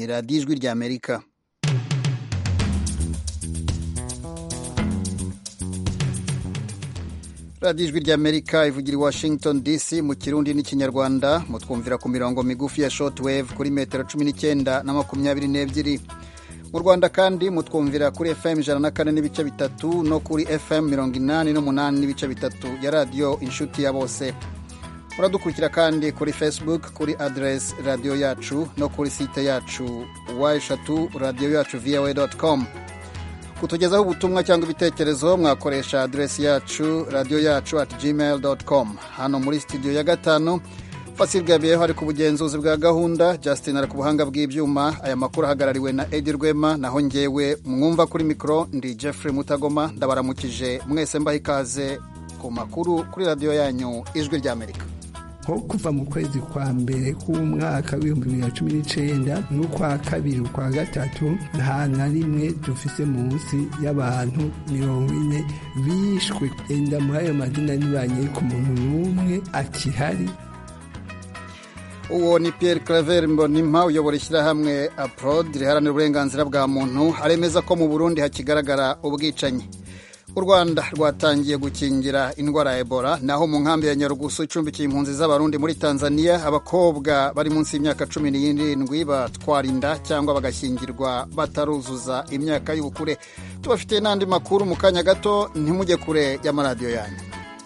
radiyo ijwi ry'amerika radiyo ijwi ry'amerika ivugira i washington dc mu kirundi n'ikinyarwanda mutwumvira ku mirongo migufi ya shortwave kuri metero cumi n'icyenda na makumyabiri n'ebyiri mu rwanda kandi mutwumvira kuri fm ijana na kane n'ibice bitatu no kuri fm mirongo inani n'umunani n'ibice bitatu ya radiyo inshuti ya bose muradukurikira kandi kuri facebook kuri aderesi radiyo yacu no kuri site yacu wa eshatu radiyo yacu voa com kutugezaho ubutumwa cyangwa ibitekerezo mwakoresha aderesi yacu radiyo yacu at gmail com hano muri studio ya gatanu fasilgabiyeho ari ku bugenzuzi bwa gahunda justin ari ku buhanga bw'ibyuma aya makuru ahagarariwe na edi rwema naho ngewe mwumva kuri mikoro ndi jeffrey mutagoma ndabaramukije mwese mbaha ikaze ku makuru kuri radiyo yanyu ijwi ry'amerika nko kuva mu kwezi kwa mbere k'umwaka w'ibihumbi bibiri na cumi n'icyenda n'ukwa kabiri ukwa gatatu nta na rimwe dufise munsi y'abantu mirongo ine bishwe enda muri ayo mazina ntibanye ku muntu n'umwe akihari uwo ni Pierre Claver Mbonimpa uyobora ishyirahamwe APROD riharanira uburenganzira bwa muntu aremeza ko mu Burundi hakigaragara ubwicanyi u Rwanda rwatangiye gukingira indwara ya Ebola naho mu nkambi ya Nyarugusu icumbikiye impunzi z'abarundi muri Tanzania abakobwa bari munsi y'imyaka cumi n'irindwi batwara inda cyangwa bagashyingirwa bataruzuza imyaka y'ubukure tubafitiye n'andi makuru mu kanya gato ntimujye kure y'amaradiyo yanyu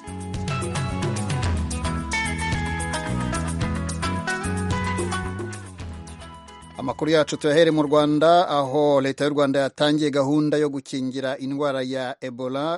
amakuru yacu tuyahere mu rwanda aho leta y'u rwanda yatangiye gahunda yo gukingira indwara ya ebola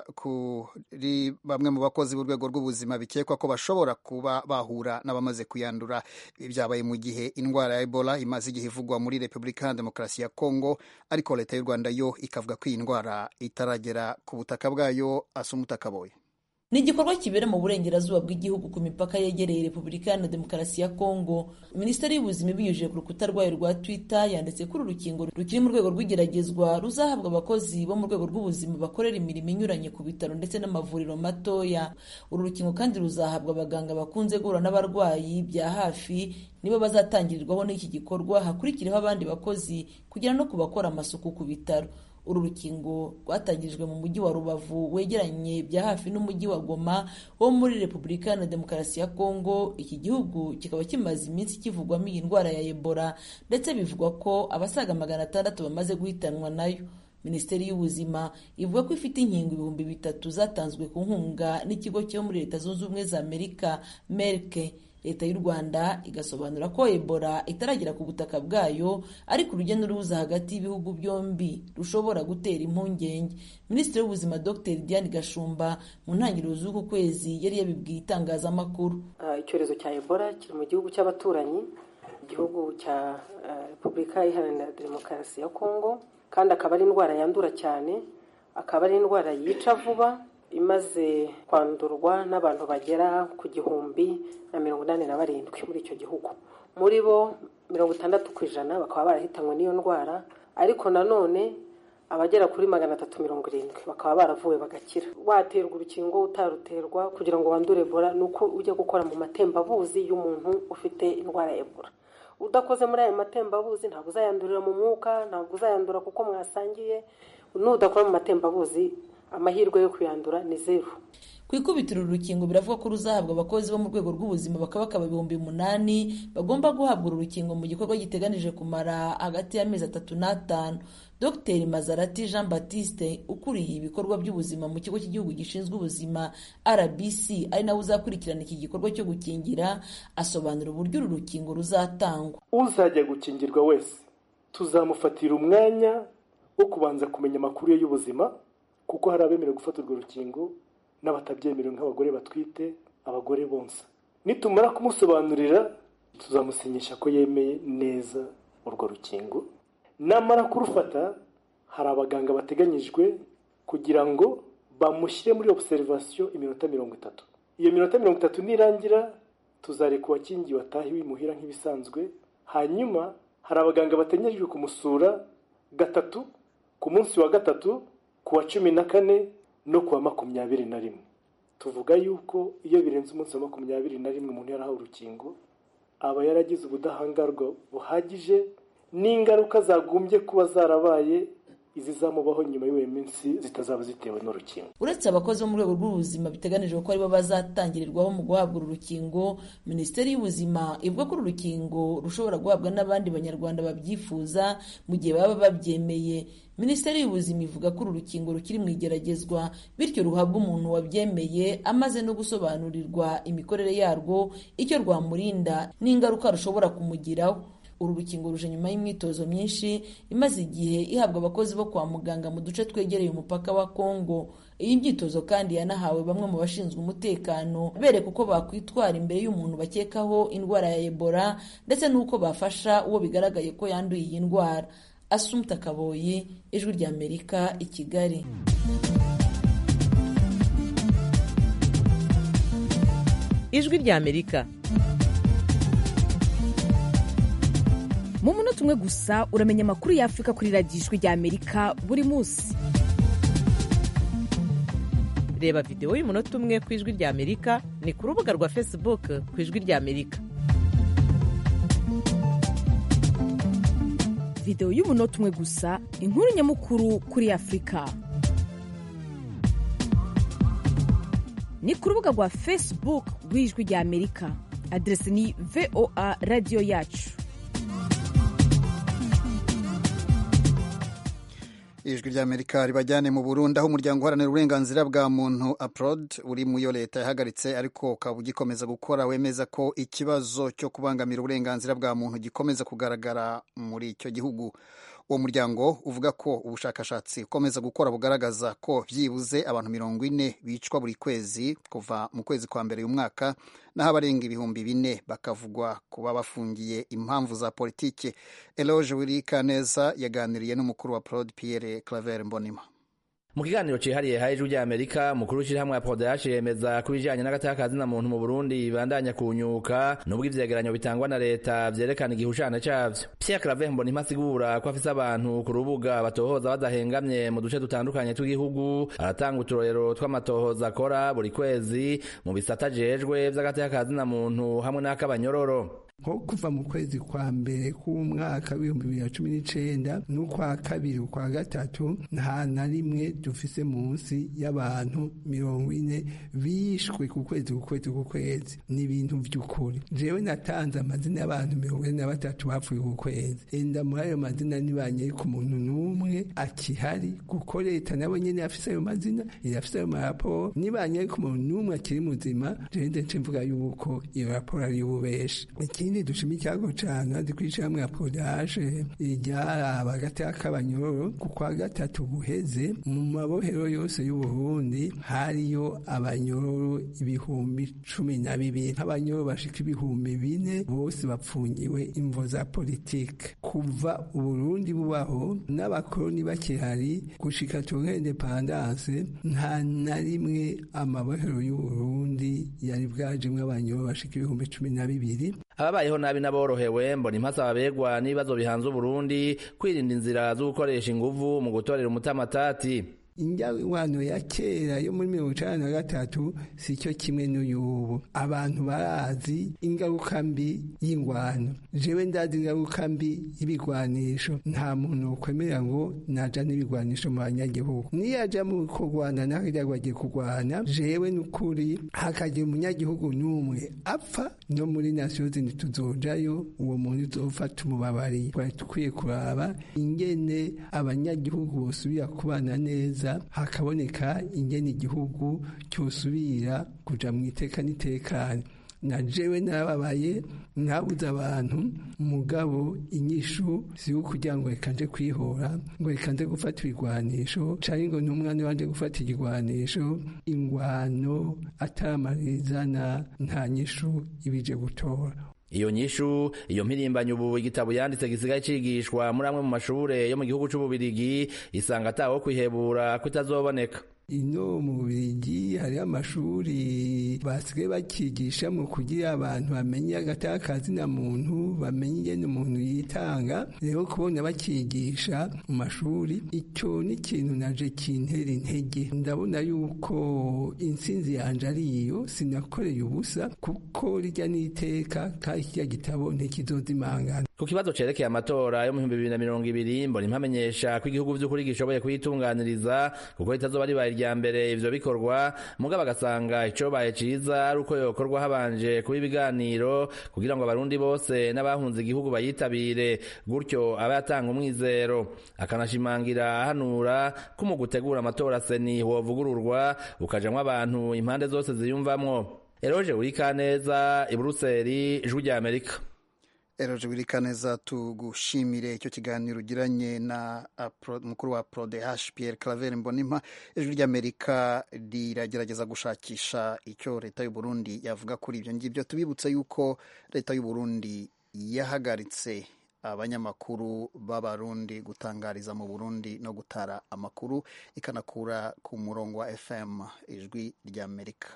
kuri bamwe mu bakozi b'urwego rw'ubuzima bikekwa ko bashobora kuba bahura n'abamaze kuyandura ibi byabaye mu gihe indwara ya ebola imaze igihe ivugwa muri repubulika ya demokarasi ya kongo ariko leta y'u rwanda yo ikavuga ko iyi ndwara itaragera ku butaka bwayo asa umutakaboye ni igikorwa kibera mu burengerazuba bw'igihugu ku mipaka yegereye repubulika iharanira demokarasi ya kongo minisiteri y'ubuzima ibinyujije ku rukuta rwayo rwa twitter yanditse ko uru rukingo rukiri mu rwego rw'igeragezwa ruzahabwa abakozi bo mu rwego rw'ubuzima bakorera imirimo inyuranye ku bitaro ndetse n'amavuriro matoya uru rukingo kandi ruzahabwa abaganga bakunze guhura n'abarwayi bya hafi nibo bazatangirirwaho n'iki gikorwa hakurikireho abandi bakozi kugera no ku bakora amasuku ku bitaro uru rukingo rwatangirijwe mu mujyi wa rubavu wegeranye bya hafi n'umujyi wa goma wo muri repubulika na demokarasi ya kongo iki gihugu kikaba kimaze iminsi kivugwamo iyi ndwara ya ebola ndetse bivugwa ko abasaga magana atandatu bamaze guhitanwa nayo minisiteri y'ubuzima ivuga ko ifite inkingo ibihumbi bitatu zatanzwe ku nkunga n'ikigo cyo muri leta zunze ubumwe za amerika merke leta y'u rwanda igasobanura ko ebola itaragera ku butaka bwayo ariko urujya n'uruza hagati y'ibihugu byombi rushobora gutera impungenge minisitiri w'ubuzima dr diane gashumba mu ntangiriro z'uku kwezi yari yabibwiye itangazamakuru icyorezo cya ebola kiri mu gihugu cy'abaturanyi igihugu cya repubulika iharanira demokarasi ya kongo kandi akaba ari indwara yandura cyane akaba ari indwara yica vuba imaze kwandurwa n'abantu bagera ku gihumbi na mirongo inani na barindwi muri icyo gihugu muri bo mirongo itandatu ku ijana bakaba barahitanywe n'iyo ndwara ariko nanone abagera kuri magana atatu mirongo irindwi bakaba baravuwe bagakira waterwa urukingo utaruterwa kugira ngo wandure ebola ni uko ujya gukora mu matembabuzi y'umuntu ufite indwara ya ebola udakoze muri ayo matembabuzi ntabwo uzayandurira mu mwuka ntabwo uzayandura kuko mwasangiye n'udakora mu matembabuzi amahirwe yo kuyandura ni zeru ku ikubitiro uru rukingo biravuga ko ruzahabwa abakozi bo mu rwego rw'ubuzima bakaba bakaba ibihumbi umunani bagomba guhabwa uru rukingo mu gikorwa giteganije kumara hagati y'amezi atatu n'atanu dr mazarati jean baptiste ukuriye ibikorwa by'ubuzima mu kigo cy'igihugu gishinzwe ubuzima rbc ari nawe uzakurikirana iki gikorwa cyo gukingira asobanura uburyo uru rukingo ruzatangwa uzajya gukingirwa wese tuzamufatira umwanya wo kubanza kumenya amakuru ye y'ubuzima kuko hari abemerewe gufata urwo rukingo n'abatabyemerewe nk'abagore batwite abagore bonsa nitumara kumusobanurira tuzamusinyisha ko yemeye neza urwo rukingo namara kurufata hari abaganga bateganyijwe kugira ngo bamushyire muri obuserivasiyo iminota mirongo itatu iyo minota mirongo itatu nirangira tuzareka uwakingiwe atahe wimuhira nk'ibisanzwe hanyuma hari abaganga bateganyijwe kumusura gatatu ku munsi wa gatatu ku wa cumi na kane no ku wa makumyabiri na rimwe tuvuga yuko iyo birenze umunsi wa makumyabiri na rimwe umuntu yarahawe urukingo aba yaragize ubudahangarwa buhagije n'ingaruka zagombye kuba zarabaye izizamubaho nyuma y'iyo minsi zitazaba zitewe n'urukingo uretse abakozi bo mu rwego rw'ubuzima biteganijwe ko aribo bazatangirirwaho mu guhabwa uru rukingo minisiteri y'ubuzima ivuga ko uru rukingo rushobora guhabwa n'abandi banyarwanda babyifuza mu gihe baba babyemeye minisiteri y'ubuzima ivuga ko uru rukingo rukiri mu igeragezwa bityo ruhabwa umuntu wabyemeye amaze no gusobanurirwa imikorere yarwo icyo rwamurinda n'ingaruka rushobora kumugiraho uru rukingo ruje nyuma y'imyitozo myinshi imaze igihe ihabwa abakozi bo kwa muganga mu duce twegereye umupaka wa kongo iyi myitozo kandi yanahawe bamwe mu bashinzwe umutekano bereka uko bakwitwara imbere y'umuntu bakekaho indwara ya ebola ndetse n'uko bafasha uwo bigaragaye ko yanduye iyi ndwara asumta kaboyi ijwi ry'amerika i kigali ijwi ry'amerika mu munota umwe gusa uramenya amakuru y'afurika kuri radiyo ijwi ry'amerika buri munsi reba videwo y'umunota umwe ku ijwi ry'amerika ni ku rubuga rwa facebook ku ijwi ry'amerika videwo y'umunota umwe gusa inkuru nyamukuru kuri afurika ni ku rubuga rwa facebook rw'ijwi ry'amerika aderesi ni voa radiyo yacu ijwi ry'amerika ribajyane mu burundi aho umuryango uharanira uburenganzira bwa muntu aprod uri mu yo leta yahagaritse ariko ukaba ugikomeza gukora wemeza ko ikibazo cyo kubangamira uburenganzira bwa muntu gikomeza kugaragara muri icyo gihugu uwo muryango uvuga ko ubushakashatsi ukomeza gukora bugaragaza ko byibuze abantu mirongo ine bicwa buri kwezi kuva mu kwezi kwa mbere uyu mwaka naho abarenga ibihumbi bine bakavugwa kuba bafungiye impamvu za politike eloge wirikaneza yaganiriye n'umukuru wa prod pierre claver mbonima mu kiganiro cihariye ha ijwi ry'amerika mukuru w'ishirahamwe ya podash yemeza ko ibijanye n'agatakazi na muntu mu burundi bibandanya kunyuka nubwo ivyegeranyo bitangwa na leta vyerekana igihushane cavyo pierre claver mbonimpa asigura ko afise abantu ku rubuga batohoza badahengamye mu duce dutandukanye tw'igihugu aratanga uturorero tw'amatohoza akora buri kwezi mu bisata jejwe vy'agatakazi na muntu hamwe n'ak'abanyororo nko kuva mu kwezi kwa mbere k'umwaka w'ibihumbi bibiri na cumi n'icenda n'ukwa kabiri ukwa gatatu nta na rimwe dufise munsi y'abantu mirongo ine bishwe ku kwezi ku kwezi ku kwezi ni ibintu vy'ukuri jewe natanze amazina y'abantu mirongo ine na batatu bapfuye ku kwezi enda muri ayo mazina ntibanyere ku muntu n'umwe akihari kuko leta nabo nyene yafise ayo mazina irafise ayo maraporo nibanyere ku muntu n'umwe akiri muzima jewe ndetse mvuga yuko iyo raporo ari iy'ububeshi ikindi dushima icyago cane hadi kw'ishamwe ya podaje ryaraba agateka k'abanyororo ku kwa gatatu guheze mu mabohero yose y'uburundi hariyo abanyororo ibihumbi cumi na bibiri nk'abanyororo bashika ibihumbi bine bose bapfungiwe imvo za politike kuva uburundi bubaho n'abakoroni bakihari gushika turonke indepandanse nta na rimwe amabohero y'uburundi yari bwajemwo abanyororo bashika ibihumbi cumi na bibiri ababayeho nabi n'aborohewe mbona impasa babegwa n'ibibazo bihanze uburundi kwirinda inzira zo gukoresha inguvu mu gutorera umutamatati injyawano ya kera yo muri mirongo icana na gatatu si cyo kimwe n'uyubu abantu barazi ingaruka mbi y'ingwano jewe ndazi ingaruka mbi y'ibigwanisho nta muntu ukwemera ngo naja n'ibigwanisho mu banyagihugu niyaja mu kurwana naho agiye kurwana jewe n'ukuri hakagira umunyagihugu n'umwe apfa no muri nasiyo zindi tuzojayo uwo muntu uzofata umubabariye twari dukwiye kuraba ingene abanyagihugu bosubira kubana neza hakaboneka ingene igihugu cyosubira kuja mu iteka n'itekane na jewe narababaye nabuze abantu mugabo inyishu si kugira ngo reka nje kwihora ngo reka nze gufata ibigwanisho canke ngo n'umwana wanje gufata igigwanisho ingwano ataramarizana nta nyishu ibije gutora iyo nyishu iyo mpirimbanyi ubu igitabo yanditse gisigaye cigishwa muri amwe mu mashure yo mu gihugu c'ububirigi isanga atawo kwihebura kutazoboneka ino mu Bubiligi hariho amashuri basigaye bakigisha mu kugira abantu bamenye agatakazi na muntu bamenye ingene umuntu yitanga rero kubona bakigisha mu mashuri icyo ni ikintu naje kintera intege ndabona yuko intsinzi yanje ari iyo sinakoreye ubusa kuko rijya n'iteka kandi kirya gitabo ntikizozimangana ku kibazo cerekeye amatora yo mu bihumbi bibiri na mirongo ibiri mbona impamenyesha ko igihugu vy'ukuri gishoboye kuyitunganiriza kuko ritazoba ribaye irya mbere ivyo bikorwa mugabo agasanga icobaye ciza ari uko yokorwa habanje kuba ibiganiro kugira ngo abarundi bose n'abahunze igihugu bayitabire gutyo abe yatanga umwizero akanashimangira ahanura ko mu gutegura amatora seni wovugururwa ukajamwo abantu impande zose ziyumvamwo eroje urikaneza i buruseli ijwi rya amerika eroje wirikaneza tugushimire icyo kiganiro ugiranye na mukuru wa prodehash pierre claver mbonimpa ijwi ry'amerika riragerageza gushakisha icyo leta y'u Burundi yavuga kuri ibyo ngibyo tubibutse yuko leta y'u Burundi yahagaritse abanyamakuru b'abarundi gutangariza mu burundi no gutara amakuru ikanakura ku murongo wa fm ijwi ry'amerika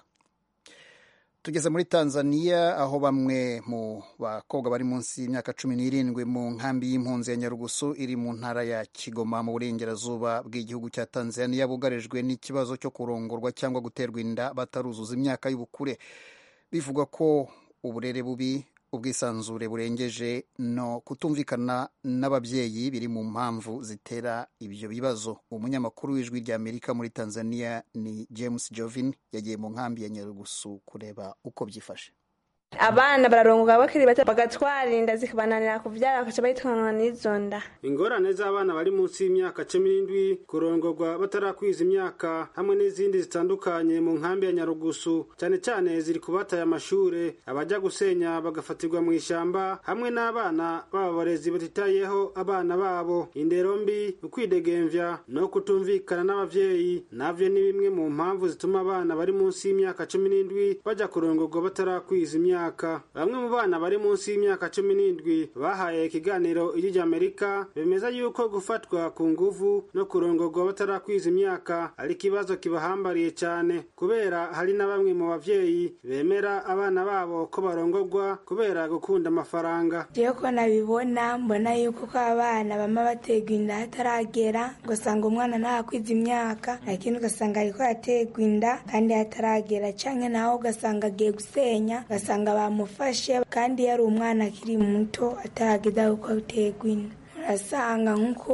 tugeze muri tanzania aho bamwe mu bakobwa bari munsi y'imyaka cumi n'irindwi mu nkambi y'impunzi ya nyarugusu iri mu ntara ya kigoma mu burengerazuba bw'igihugu cya tanzania bugarijwe n'ikibazo cyo kurongorwa cyangwa guterwa inda bataruzuza imyaka y'ubukure bivugwa ko uburere bubi ubwisanzure burengeje no kutumvikana n'ababyeyi biri mu mpamvu zitera ibyo bibazo umunyamakuru w'ijwi rya amerika muri tanzania ni james jovin yagiye mu nkambi ya nyarugusu kureba uko byifashe abana bararongoka bakiri bato bagatwara inda zikabananira kuvyara bakaca bayitwanwa n'izo nda ingorane z'abana bari munsi y'imyaka cumi n'indwi kurongorwa batarakwiza imyaka hamwe n'izindi zitandukanye mu nkambi ya nyarugusu cyane cyane ziri kubataye amashure abajya gusenya bagafatirwa mu ishyamba hamwe n'abana b'abarezi batitayeho abana babo indero mbi ukwidegemvya no kutumvikana n'abavyeyi navyo ni bimwe mu mpamvu zituma abana bari munsi y'imyaka cumi n'indwi bajya kurongorwa batarakwiza imyaka bamwe mu bana bari munsi y'imyaka cumi n'indwi bahaye ikiganiro ijwi amerika bemeza yuko gufatwa ku nguvu no kurongorwa batarakwiza imyaka ari ikibazo kibahambariye cyane kubera hari na bamwe mu bavyeyi bemera abana babo ko barongorwa kubera gukunda amafaranga jewe ko nabibona mbona yuko ko abana bama baterwa inda hataragera ugasanga umwana ntakwiza imyaka lakini ugasanga ariko yaterwa inda kandi hataragera canke naho ugasanga agiye gusenya ugasanga bamufashe kandi yari umwana akiri muto atarageza kuko aterwa inda urasanga nk'uko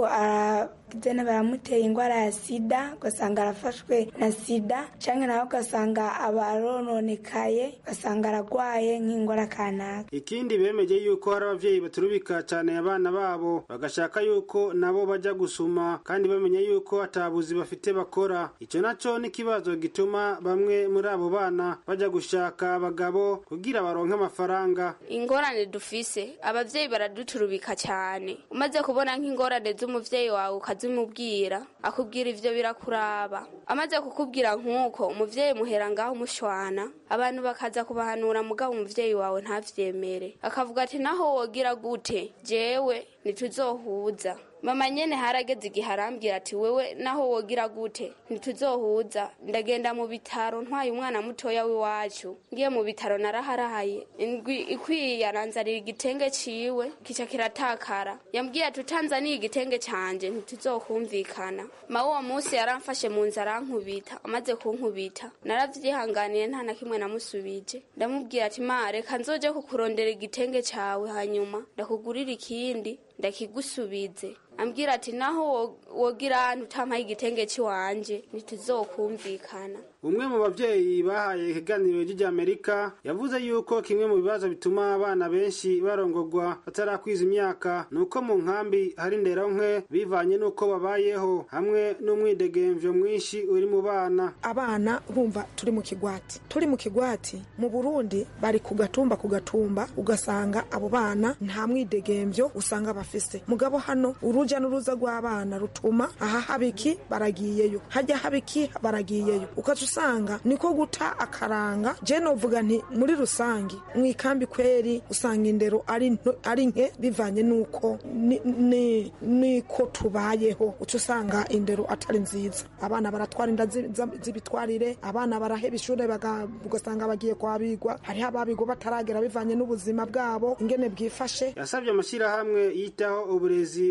zene baramuteye indwara ya sida ugasanga arafashwe na sida cyangwa nawe ugasanga abarononekaye ugasanga aragwaye nk'indwara kanaka ikindi bemeje yuko hari abavyeyi baturubika cyane abana babo bagashaka yuko nabo bajya gusuma kandi bamenye yuko atabuzi bafite bakora icyo naco ni ikibazo gituma bamwe muri abo bana bajya gushaka abagabo kugira baronke amafaranga ingorane dufise abavyeyi baraduturubika cyane umaze kubona nk'ingorane z'umuvyeyi wawe ukazimubwira akubwira ivyo birakuraba amaze kukubwira nk'uko umuvyeyi muhera ngaho umushwana abantu bakaza kubahanura mugabo umuvyeyi wawe ntavyemere akavuga ati naho wogira gute jewe ntituzohuza mama nyene harageze igihe arambwira ati wewe naho wogira gute ntituzohuza ndagenda mu bitaro ntwaye umwana mutoya w'iwacu ngiye mu bitaro naraharahaye indwi ikwiye aranzanira igitenge ciwe kica kiratakara yambwiye ati utanzaniye igitenge canje ntituzokumvikana ma uwo munsi yaramfashe mu nzu arankubita amaze kunkubita naravyihanganiye nta na kimwe namusubije ndamubwira ati ma reka nzoje kukurondera igitenge cawe hanyuma ndakugurira ikindi ndakigusubize ambwira ati naho wogira ahantu utampaye igitenge cy'iwanje ntituzokumvikana umwe mu bavyeyi bahaye ikiganiro ry'amerika yavuze yuko kimwe mu bibazo bituma abana benshi barongorwa batarakwiza imyaka ni uko mu nkambi hari indero nke bivanye n'uko babayeho hamwe n'umwidegemvyo mwinshi uri mu bana abana urumva turi mu kigwati turi mu kigwati mu burundi bari ku gatumba ku gatumba ugasanga abo bana nta mwidegemvyo usanga bafise mugabo hano uruja n'uruza rw'abana rutuma aha habiki baragiyeyo hajya habiki baragiyeyo ukaca usanga niko guta akaranga je novuga nti muri rusangi mu ikambi kweri usanga indero ari nto- ari nke bivanye n'uko ni- ni- niko tubayeho uca usanga indero atari nziza abana baratwara inda zi- za- z'ibitwarire abana baraheba ishure baga- ugasanga bagiye kwabigwa hariho ababigwa bataragera bivanye n'ubuzima bwabo ingene bwifashe yasabye amashyirahamwe yitaho uburezi bw'abana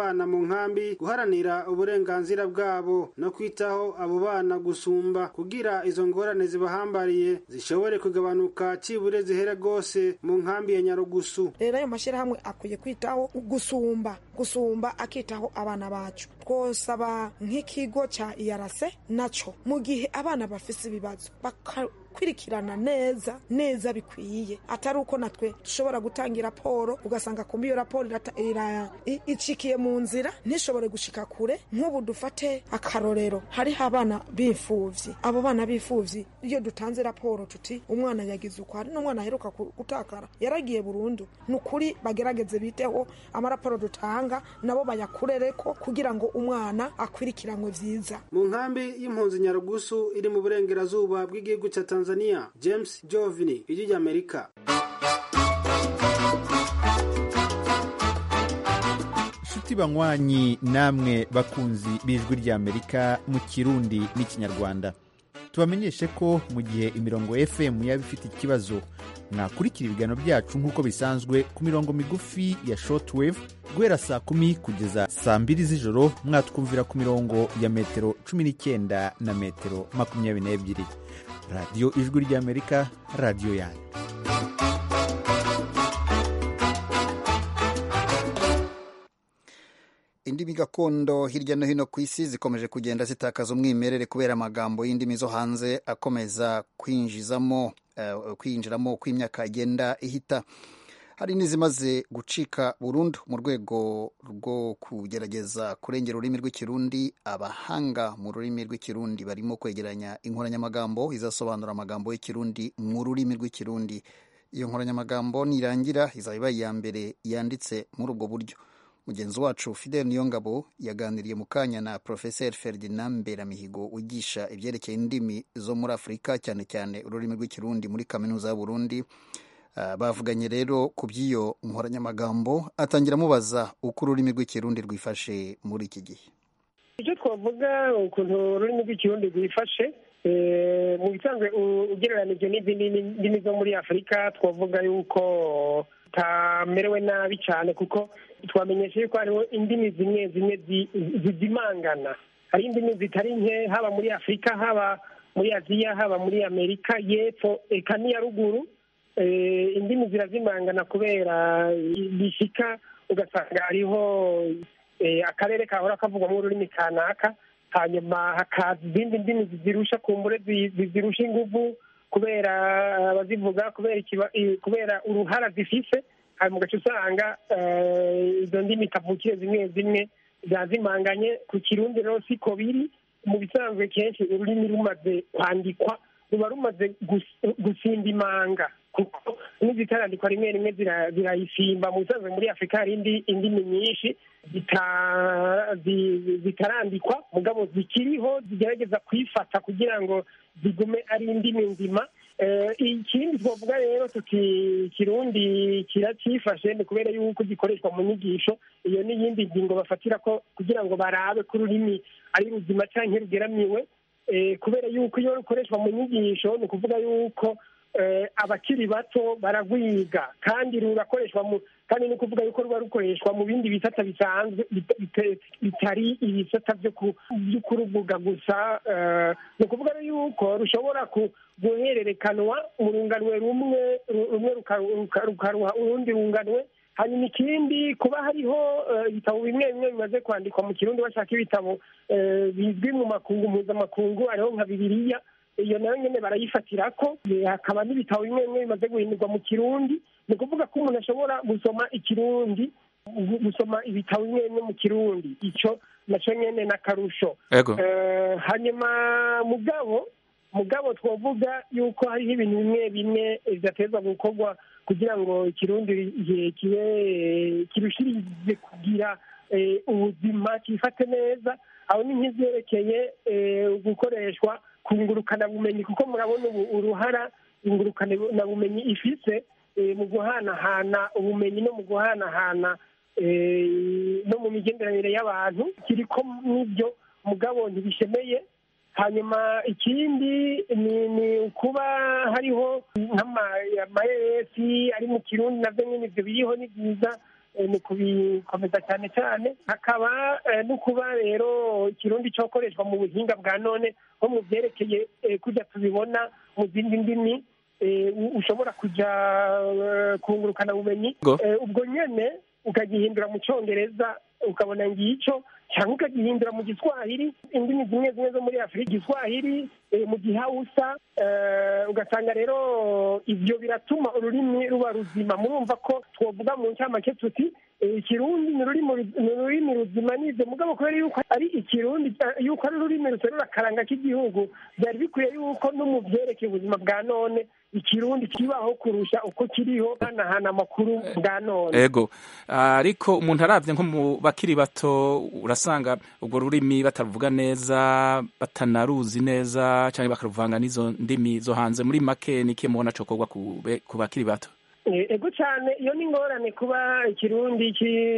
bana mu nkambi guharanira uburenganzira bwabo no kwitaho abo bana gusumba kugira izo ngorane zibahambariye zishobore kugabanuka cibure zihere rwose mu nkambi ya nyarugusu rero ayo mashyirahamwe akwiye kwitaho gusumba gusumba akitaho abana bacu twosaba nk'ikigo cya iyarase naco mu gihe abana bafise ibibazo bakakurikirana neza neza bikwiye atari uko natwe dushobora gutanga raporo ugasanga kumbi iyo raporo icikiye mu nzira ntishobore gushika kure nk'ubu dufate akarorero hariho abana b'imfuvyi abo bana b'imfuvyi iyo dutanze raporo tuti umwana yagize uko hari n'umwana aheruka gutakara yaragiye burundu ni ukuri bagerageze biteho amaraporo dutanga nabo bayakurereko kugira ngo umwana akwirikiranwe vyiza mu nkambi y'impunzi nyarugusu iri mu burengerazuba bw'igihugu cya tanzania james jovini ijwi ry'amerika inshuti banywanyi namwe bakunzi b'ijwi ry'amerika mu kirundi n'ikinyarwanda tubamenyeshe ko mu gihe imirongo fm yaba ifite ikibazo mwakurikira ibiganiro byacu nk'uko bisanzwe ku mirongo migufi ya shortwave guhera saa kumi kugeza saa mbiri z'ijoro mwatwumvira ku mirongo ya metero cumi n'icyenda na metero makumyabiri n'ebyiri radiyo ijwi ry'amerika radiyo yanyu indimi gakondo hirya no hino ku isi zikomeje kugenda zitakaza umwimerere kubera amagambo y'indimi zo hanze akomeza kwinjizamo uh, kwinjiramo uko imyaka igenda ihita hari n'izimaze gucika burundu mu rwego rwo kugerageza kurengera ururimi rw'ikirundi abahanga mu rurimi rw'ikirundi barimo kwegeranya inkoranyamagambo izasobanura amagambo y'ikirundi mu rurimi rw'ikirundi iyo nkoranyamagambo nirangira izaba ibaye iya mbere yanditse muri ubwo buryo mugenzi wacu fidel niyongabo yaganiriye mu kanya na profeseri ferdinand mberamihigo wigisha ibyerekeye indimi zo muri afurika cyane cyane ururimi rw'ikirundi muri kaminuza y'uburundi uh, bavuganye rero ku by'iyo nkoranyamagambo atangira amubaza uko ururimi rw'ikirundi rwifashe muri iki gihe icyo twavuga ukuntu ururimi rw'ikirundi rwifashe mu bisanzwe ugereranije n'izindi ndimi zo muri afurika twavuga yuko tamerewe nabi cyane kuko twamenyesha yuko hariho indimi zimwe zimwe zizimangana hari indimi zitari nke haba muri afurika haba muri aziya haba muri amerika y'epfo eka n'iya ruguru indimi zirazimangana kubera bishyika ugasanga hariho akarere kahora kavugwamo ururimi kanaka hanyuma hakaza izindi ndimi zizirusha kumbure zizirusha inguvu kubera abazivuga kubera uruhara zifise hanyuma ugaca usanga izo ndimi kavukire zimwe zimwe zazimanganye ku kirundi rero siko biri mu bisanzwe kenshi ururimi rumaze kwandikwa ruba rumaze gusimba imanga kuko n'izitarandikwa rimwe rimwe zirayisimba mu bisanzwe muri afurika hari indimi nyinshi zitarandikwa mugabo zikiriho zigerageza kwifata kugira ngo zigume ari indimi nzima ikindi twavuga rero tuti kirundi kiracyifashe ni kubera yuko gikoreshwa mu nyigisho iyo n'iyindi ngingo bafatira ko kugira ngo barabe ko ururimi ari ruzima cyangwa rugeramiwe kubera yuko iyo rukoreshwa mu nyigisho ni ukuvuga yuko abakiri bato baragwiga kandi rurakoreshwa mu kandi ni ukuvuga yuko ruba rukoreshwa mu bindi bisata bisanzwe bitari ibisata byo kuruvuga gusa ni ukuvuga yuko rushobora guhererekanwa mu runganwe rumwe rumwe rukaruha urundi runganwe hanyuma ikindi kuba hariho ibitabo bimwe bimwe bimaze kwandikwa mu kirundi bashaka ibitabo bizwi mu makungu mpuzamakungu hariho nka bibiliya iyo nayo nyine barayifatira ko hakaba n'ibitabo bimwe bimwe bimaze guhindurwa mu kirundi ni ukuvuga ko umuntu ashobora gusoma ikirundi gusoma ibitabo bimwe bimwe mu kirundi icyo nacyo nyine n'akarusho hanyuma mugabo mugabo twavuga yuko hariho ibintu bimwe bimwe bidateza gukorwa kugira ngo ikirundi kibe kirushirize kugira ubuzima kifate neza aho ni nk'ibyerekeye gukoreshwa ku ngurukanabumenyi kuko murabona ubu uruhara ingurukanabumenyi ifise mu guhanahana ubumenyi no mu guhanahana no mu migenderanire y'abantu kiriko n'ibyo mugabo ntibishemeye hanyuma ikindi ni ukuba hariho nk'amayesi ari mu kirundi nabyo nyine ibyo biriho ni byiza mu kubikomeza cyane cyane hakaba no kuba rero ikirundi cyokoreshwa mu buhinga bwa none nko mu byerekeye kujya tubibona mu zindi ndimi ushobora kujya kungurukana bumenyi ubwo nyine ukagihindura mu cyongereza ukabona ngicyo cyangwa ukagihindura mu giswahili indimi zimwe zimwe zo muri afurika igiswahili mu gihawusa ugasanga rero ibyo biratuma ururimi ruba ruzima murumva ko twavuga mu ncamake tuti ikirundi ni ururimi ruzima nibyo mugabo kubera yuko ari ikirundi yuko ari ururimi ruterura akaranga k'igihugu byari bikwiye yuko no mu byerekeye ubuzima bwa none ikirundi kibaho kurusha uko kiriho hanahana amakuru bwa none ego ariko umuntu arabye nko mu bakiri bato urasanga urwo rurimi bataruvuga neza batanaruzi neza cyangwa bakaruvanga n'izo ndimi zo hanze muri make ni ikihe mubona cokorwa ku bakiri bato ego cyane iyo ni ingorane kuba ikirundi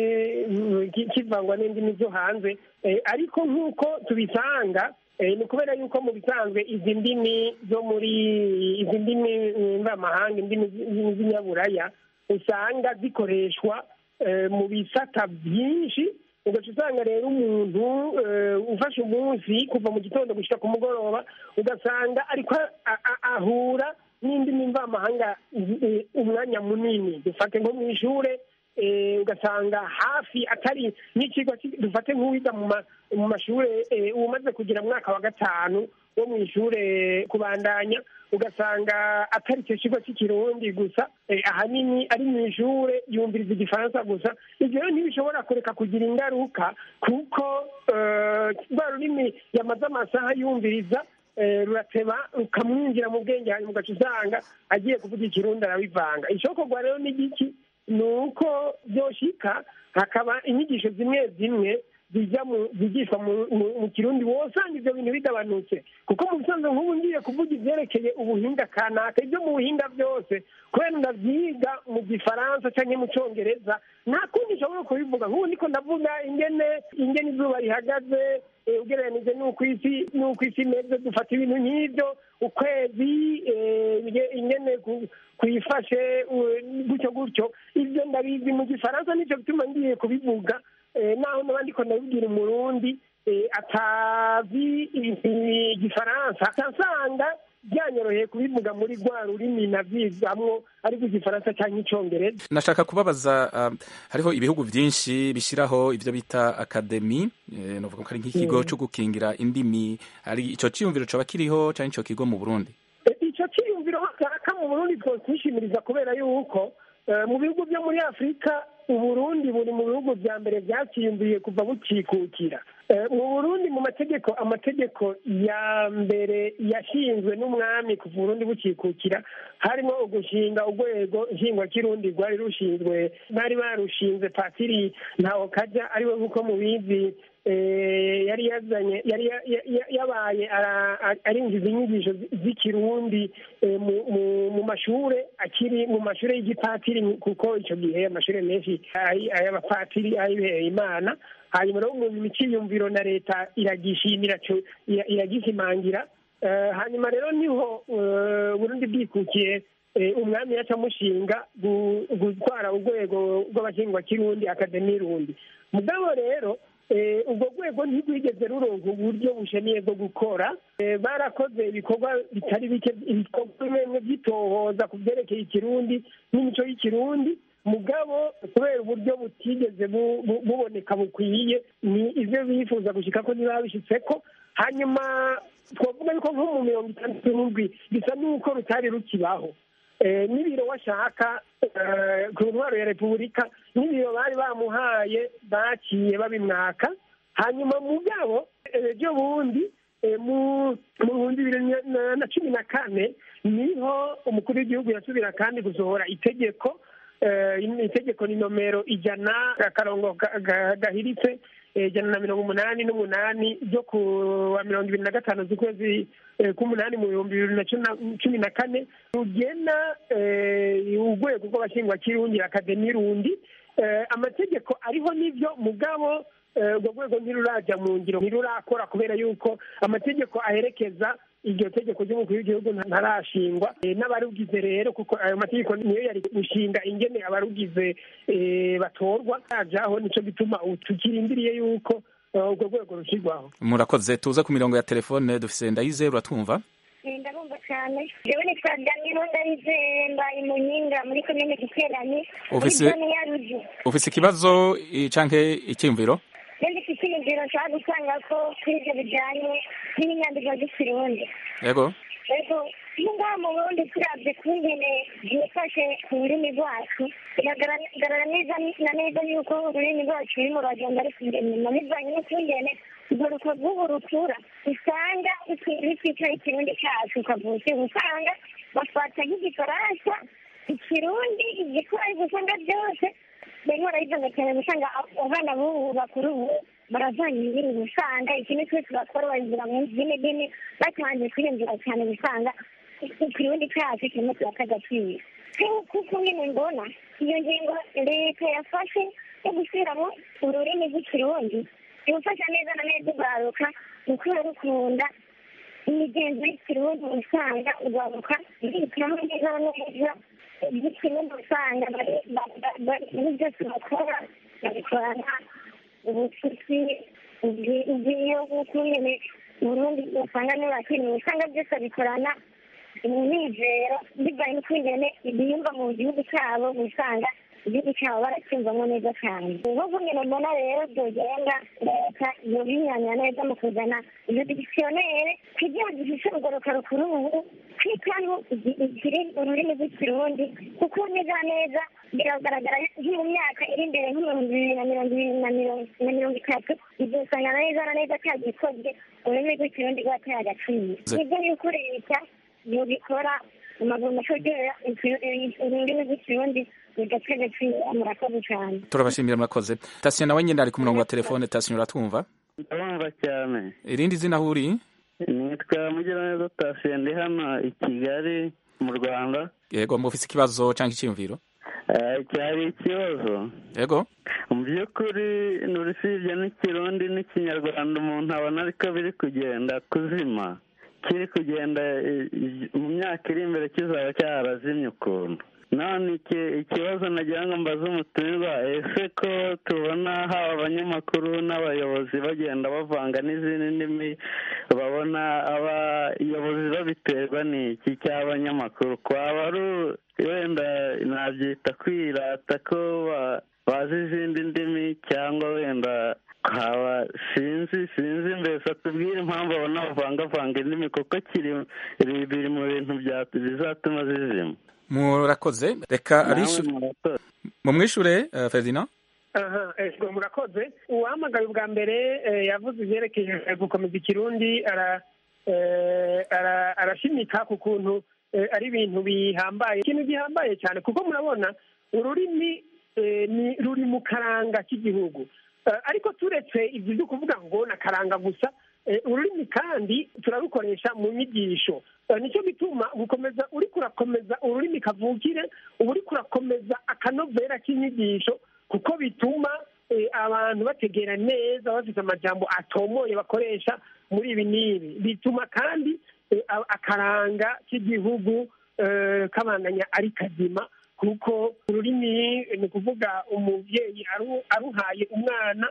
kivangwa n'indimi zo hanze ariko nk'uko tubisanga ni ukubera yuko mu bisanzwe izi ndimi zo muri izi ndimi mvamahanga indimi z'inyaburaya usanga zikoreshwa mu bisata byinshi ugaca usanga rero umuntu ufashe umunsi kuva mu gitondo gushyira ku mugoroba ugasanga ariko ahura n'indimi mvamahanga umwanya munini dufate nko mu ishuri ugasanga hafi atari n'ikigo dufate nk'uwiga mu mashuri umaze kugira mwaka wa gatanu wo mu ishuri kubandanya ugasanga atari icyo kigo cy'ikirundi gusa ahanini ari mu ishuri yumviriza igifaransa gusa ibyo rero ntibishobora kureka kugira ingaruka kuko rwa rurimi yamaze amasaha yumviriza rurateba rukamwinjira mu bwenge hanyuma ugaca usanga agiye kuvuga ikirundi arabivanga ishokorwa rero n'igiki ni uko byoshika hakaba inyigisho zimwe zimwe zijya zigishwa mu kirundi wosanga ibyo bintu bigabanutse kuko mu bisanzwe nk'ubu ngiye kuvuga ibyerekeye ubuhinga kanaka ibyo mu buhinga byose kubera ndabyiga mu gifaransa cyangwa mu cyongereza nta kundi nshobora kubivuga nk'ubu niko ndavuga ingene ingene izuba rihagaze ugereranije n'uko isi n'uko isi imeze dufata ibintu nk'ibyo ukwezi ingene kuyifashe gutyo gutyo ibyo ndabizi mu gifaransa nicyo gituma ngiye kubivuga naho n'abandi ko ndabibwira umurundi atazi igifaransa asanga byanyoroheye kubivuga muri rwa rurimi nabyizamwo ariko igifaransa cyangwa icyongereza nashaka kubabaza hariho ibihugu byinshi bishyiraho ibyo bita akademi navuga ko ari nk'ikigo cyo gukingira indimi hari icyo cyiyumviro cyaba kiriho cyangwa icyo kigo mu burundi icyo cyiyumviro kaka mu burundi twishimiriza kubera yuko mu bihugu byo muri afurika uburundi buri mu bihugu bya mbere byakiyumviye kuva bukikukira mu burundi mu mategeko amategeko ya mbere yashinzwe n'umwami kuva uburundi bukikukira harimo ugushinga urwego nshingwakirundi rwari rushinzwe bari barushinze patiri ntawo kajya ariwe nk'uko mubizi yari yazanye yari yabaye arinjiza inyigisho z'ikirundi mu mashuri akiri mu mashuri y'igipatiri kuko icyo gihe amashuri menshi ay'abapatiri ayibiheye imana hanyuma rero mu miciyumviro na leta iragishimira iragishimangira hanyuma rero niho burundi bwikukiye umwami yaca amushinga gutwara urwego rw'abashingwakirundi akademi rundi mugabo rero ubwo rwego ntirwigeze ruronka uburyo bushemiye bwo gukora barakoze ibikorwa bitari bike ibikorwa bimwe byitohoza ku byerekeye ikirundi n'imico y'ikirundi mugabo kubera uburyo butigeze buboneka bukwiye ni ibyo bifuza gushyika ko ntibabishyitse ko hanyuma twavuga yuko nko mu mirongo itandatu n'indwi bisa n'uko rutari rukibaho n'ibiro washaka ku ntwaro ya repubulika n'ibiro bari bamuhaye baciye babimwaka hanyuma mugabo ejo bundi mu bihumbi bibiri na cumi na kane niho umukuru w'igihugu yasubira kandi gusohora itegeko itegeko ni nomero ijana akarongo gahiritse ijana na mirongo umunani n'umunani ryo ku wa mirongo ibiri na gatanu z'ukwezi k'umunani mu bihumbi bibiri na cumi na kane rugena urwego rw'abashingwakirundi akademi rundi amategeko ariho n'ibyo mugabo urwo rwego ntirurajya mu ngiro ntirurakora kubera yuko amategeko aherekeza iryo tegeko ry'umukuru w'igihugu ntarashingwa n'abarugize rero kuko ayo mategeko niyo yari gushinga ingene abarugize batorwa yajaho nicyo gituma tukirindiriye yuko urwo rwego rushyirwaho murakoze tuze ku mirongo ya telefone dufise ndayize uratwumva ndabumva cyane jewe nitwa danilo ndayizeye mbaye mu nyinga muri komine giteranye muri zone ya ruji ufise ikibazo canke icyiyumviro ndetse icyiyumviro nshaka gusanga ko kuri ibyo bijyanye n'inyandiko z'ikirundi yego yego iyo ngaha mu burundi turabye kungene byifashe ku rurimi rwacu biragaragara neza na neza yuko ururimi rwacu rurimo ruragenda rusubira inyuma bivanye n'ukungene urwo rukavuga rutura usanga rutwikira ikirundi cyacu ukavutse usanga bafata nk'igifaransa ikirundi igikorwa usanga byose barimo barabivanga cyane usanga abana b'ubu bakuru ubu baravanga indirimbo usanga ikintu cyose bakora babigira mu zindi ndimi batangiye kwiyumvira cyane usanga ikirundi cyacu kirimo kiraka agaciro kuko nyine mbona iyo ngingo leta yafashe yo gusubiramo ururimi rw'ikirundi ibufasha neza na neza urwaruka gukura rukunda imigenzo y'ikirundi usanga urwaruka rwitamo neza na neza iby'ikirundi usanga muri byose bakora babikorana ubucuti ubwiyo bw'uko nyine burundi usanga n'abakeneye usanga byose babikorana umunezero bivanye n'ukungene biyumva mu gihugu cyabo usanga igihugu cyabo baracyumvamo neza cyane nk'uko nyine mbona rero byogenda leta yobinyanya neza mu kuzana iyo dikisiyonere kugira ngo ifishe urugoroka rukuru ubu kwitaho ururimi rw'ikirundi kuko neza neza biragaragara nko mu myaka iri imbere nk'ibihumbi bibiri na mirongo ibiri na mirongo itatu bizosanga neza na neza cyagikozwe ururimi rw'ikirundi rwateye agaciro nibyo yuko leta yobikora amaguru ashogera ururimi rw'ikirundi bigateye agaciro murakoze cyane turabashimira murakoze tasiyo nawe nyine ari ku murongo wa telefone tasiyo uratwumva ndabumva cyane irindi zina aho uri nitwa mugiraneza tasiyo ndi hano i kigali mu rwanda yego mufise ikibazo cyangwa icyiyumviro cyari ikibazo yego mu by'ukuri nurusibye n'ikirundi n'ikinyarwanda umuntu abona ariko biri kugenda kuzima kiri kugenda mu myaka iri imbere kizaba cyarazimye ukuntu none ikibazo nagira ngo mbaze umutumirwa ese ko tubona haba abanyamakuru n'abayobozi bagenda bavanga n'izindi ndimi babona abayobozi babiterwa n'iki cy'abanyamakuru kwaba ari wenda nabyita kwirata ko bazi izindi ndimi cyangwa wenda haba sinzi sinzi mbese atubwire impamvu abona bavangavanga indimi kuko kiri biri mu bintu bizatuma zizima murakoze reka mumwishure ferdinand aha ego murakoze uwahamagaye ubwa mbere yavuze ibyerekeye gukomeza ikirundi arashimika ku kuntu ari ibintu bihambaye ikintu gihambaye cyane kuko murabona ururimi ruri mu karanga k'igihugu ariko turetse ibyo byo kuvuga ngo na karanga gusa ururimi kandi turarukoresha mu nyigisho nicyo gituma gukomeza uri kurakomeza ururimi kavukire uba uri kurakomeza akanovera k'inyigisho kuko bituma abantu bategera neza bafite amajambo atomoye bakoresha muri ibi n'ibi bituma kandi akaranga k'igihugu kabandanya ari kazima kuko ururimi ni ukuvuga umubyeyi aruhaye umwana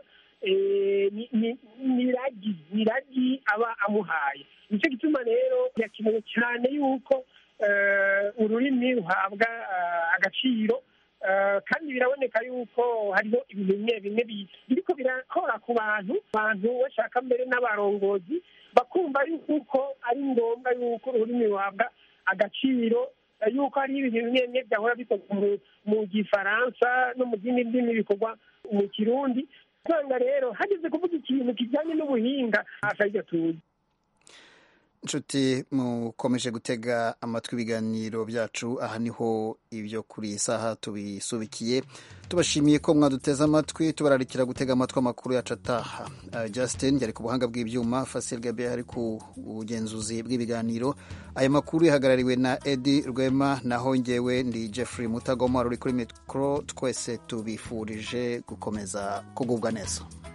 ni ragi ni ragi aba amuhaye nicyo gituma rero birakenewe cyane yuko ururimi ruhabwa agaciro kandi biraboneka yuko hariho ibintu bimwe bimwe biriko birakora ku bantu abantu bashaka mbere n'abarongozi bakumva yuko ari ngombwa yuko ururimi ruhabwa agaciro yuko hari ibintu bimwe bimwe byahora bikorwa mu gifaransa no mu zindi ndimi bikorwa mu kirundi usanga rero hageze kuvuga ikintu kijyanye n'ubuhinga hafi aribyo tuzi inshuti mukomeje gutega amatwi ibiganiro byacu aha niho ibyo kuri iyi saha tubisubikiye tubashimiye ko mwaduteze amatwi tubararikira gutega amatwi amakuru yacu ataha Justin yari ku buhanga bw'ibyuma Fasil Gabe ari ku bugenzuzi bw'ibiganiro aya makuru yahagarariwe na Edi Rwema naho ngewe ndi Jeffrey Mutagoma ruri kuri mikoro twese tubifurije gukomeza kugubwa neza